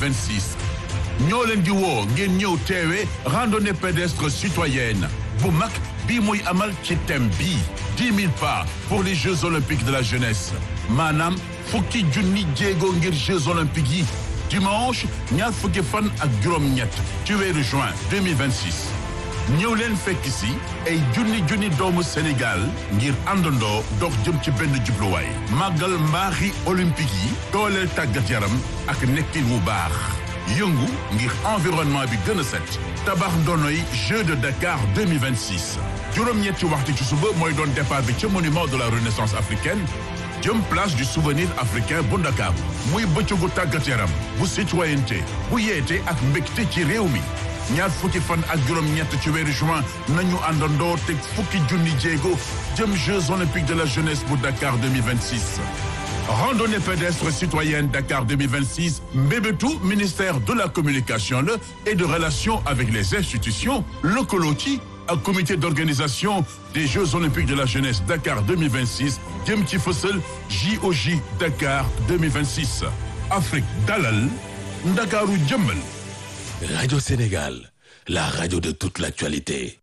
2026 ñoo leen di woo ngeen ñëw teewe randonnée pédestre citoyenne bu mag bii muy amal ci thème bii dix mille pas pour les Jeux olympiques de la jeunesse maanaam fukki junni jéego ngir Jeux olympiques yi dimanche ñaar fukki fan ak juróom-ñett ci weeru juin 2026 ñëw leen fekk si ay junni junni doomu Sénégal ngir àndandoo dox jëm ci benn jubluwaay màggal mbaaxi olympique yi dooleel tàggat yaram ak nekkin wu baax yëngu ngir environnement bi gën a set tabax ndonoy Jeux de Dakar 2026 juróom-ñetti waxtu ci suba mooy doon départ bi ca monument de la renaissance africaine jëm place du souvenir africain bu Ndakaaru muy bëccëgu tàggat yaram bu citoyenneté bu yeete ak mbégte ci réew mi ñaar fukki fan ak juróom-ñett ci weeru juin nañu àndandoo teg fukki junni jéego jëm Jeux olympiques de la jeunesse bu Dakar 2026 randonnée pédestre citoyenne Dakar 2026 mbébétu ministère de la communication la et de relations avec les institutions lëkkaloo ci ak comité d'organisation des Jeux olympiques de la jeunesse Dakar 2026 jëm ci fësal JOJ Dakar 2026 Afrique dalal Ndakaaru jëmbal Radio Sénégal, la radio de toute l'actualité.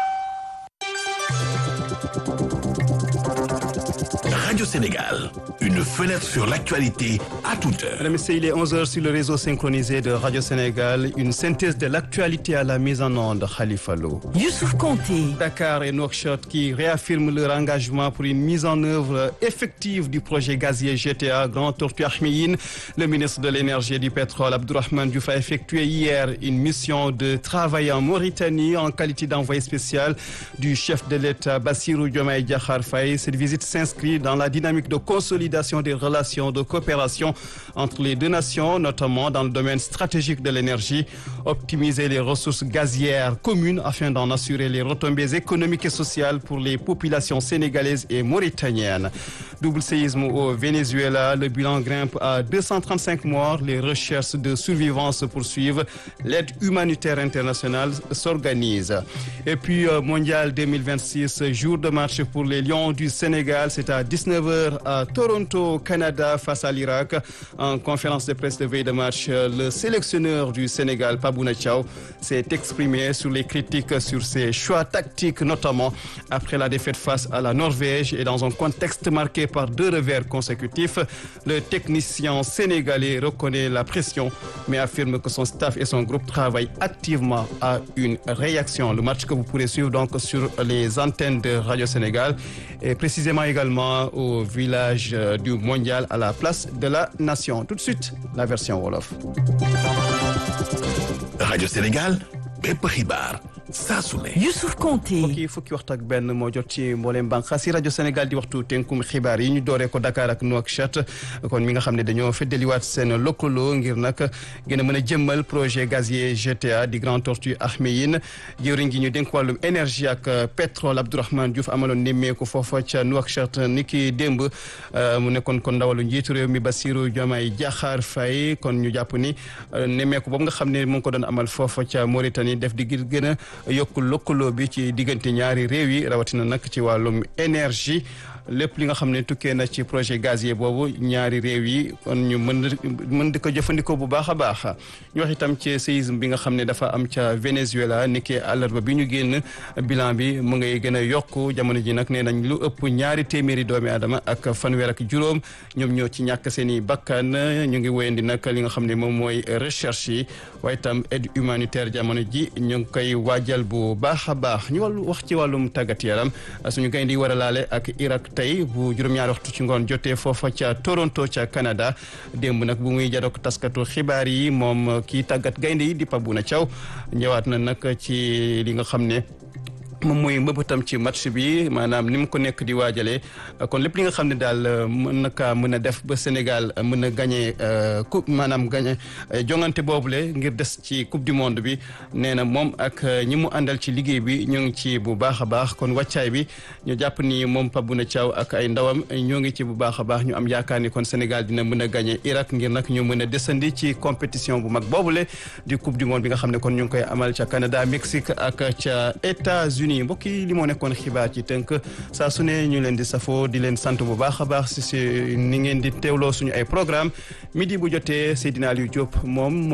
Radio Sénégal, une fenêtre sur l'actualité à toute heure. Mesdames et messieurs, il est 11h sur le réseau synchronisé de Radio Sénégal. Une synthèse de l'actualité à la mise en onde, Khalifa Lo. Youssouf Konté. Dakar et Nouakchott qui réaffirment leur engagement pour une mise en œuvre effective du projet gazier GTA Grand Tortue Ahmeyim. Le ministre de l'Énergie et du Pétrole, Abdourahmane Diouf, a effectué hier une mission de travail en Mauritanie en qualité d'envoyé spécial du chef de l'État, Bassirou Diomaye Diakhar Faye. Cette visite s'inscrit dans la dynamique de consolidation des relations de coopération entre les deux nations, notamment dans le domaine stratégique de l'énergie, optimiser les ressources gazières communes afin d'en assurer les retombées économiques et sociales pour les populations sénégalaises et mauritaniennes. Double séisme au Venezuela, le bilan grimpe à 235 morts, les recherches de survivants se poursuivent, l'aide humanitaire internationale s'organise. Et puis euh, Mondial 2026, jour de match pour les Lions du Sénégal, c'est à 19h à Toronto, Canada, face à l'Irak. En conférence de presse de veille de match, le sélectionneur du Sénégal, Pabouna Thiaw, s'est exprimé sur les critiques sur ses choix tactiques, notamment après la défaite face à la Norvège et dans un contexte marqué par deux revers consécutifs. Le technicien sénégalais reconnaît la pression, mais affirme que son staff et son groupe travaillent activement à une réaction. Le match que vous pourrez suivre donc sur les antennes de Radio Sénégal et précisément également au village euh, du Mondial à la place de la Nation. Tout de suite, la version Wolof. Radio Sénégal, bépp xibaar saa su ne. Youssouf Konté. fukki fukki waxtu ak benn moo jot ci mbooleem bànqaas yi rajo Sénégal di waxtu tënkum xibaar yi ñu dooree ko Dakar ak Nouakchott kon mi nga xam ne dañoo feddaliwaat seen lëkkaloo ngir nag gën a mën a jëmmal projet gazier GTA di Grand Tortue Ahmeyim jëwriñ gi ñu dénk wàllum énergie ak pétrole Abdourahmane Diouf amaloon nemmeeku foofa ca Nouakchott ni ki démb mu nekkoon kon ndawalu njiitu réew mi Bassirou Diomaye Diakhar Faye kon ñu jàpp ni nemmeeku boobu nga xam ne mu ngi ko doon amal foofa ca Mauritanie def di gën gën a yokk lëkkaloo bi ci diggante ñaari réew yi rawatina nag ci wàllum énergie lépp li nga xam ne tukkee na ci projet gazier boobu ñaari réew yi kon ñu mën mën di ko jëfandikoo bu baax a baax ñu wax itam ci séisme bi nga xam ne dafa am ca Venezuela niki àllarba bi ñu génn bilan bi mu ngay gën a yokku jamono ji nag nee nañ lu ëpp ñaari téeméeri doomi aadama ak fanweer ak juróom ñoom ñoo ci ñàkk seen i bakkan ñu ngi wéyandi nag li nga xam ne moom mooy recherche yi waaye itam aide humanitaire jamono ji ñu ngi koy waajal bu baax a baax ñu wàllu wax ci wàllum tàggat yaram suñu gaynde yi war a laale ak Irak tey bu juróom-ñaari waxtu ci ngoon jotee foofa ca Toronto ca Canada démb nag bu muy jadook taskatu xibaar yi moom kii tàggat gaynde yi di Pabouna Thiaw ñëwaat na nag ci li nga xam ne moom mooy mbëbëtam ci match bi maanaam ni mu ko nekk di waajalee kon lépp li nga xam ne daal mën na kaa mën a def ba Sénégal mën a gagné coupe maanaam gagné jongante boobule ngir des ci coupe du monde bi nee na moom ak ñi mu àndal ci liggéey bi ñu ngi ci bu baax a baax kon wàccaay bi ñu jàpp ni moom Pabouna Thiaw ak ay ndawam ñoo ngi ci bu baax a baax ñu am yaakaar ni kon Sénégal dina mën a gagné Irak ngir nag ñu mën a desandi ci compétition bu mag boobule di coupe du monde bi nga xam ne kon ñu ngi koy amal ca Canada Mexique ak ca États-Unis mbokk yi li moo nekkoon xibaar ci tënk saa su ne ñu leen di safoo di leen sant bu baax a baax si si ni ngeen di teewloo suñu ay programme midi bu jotee Seydina Aliou Diop moom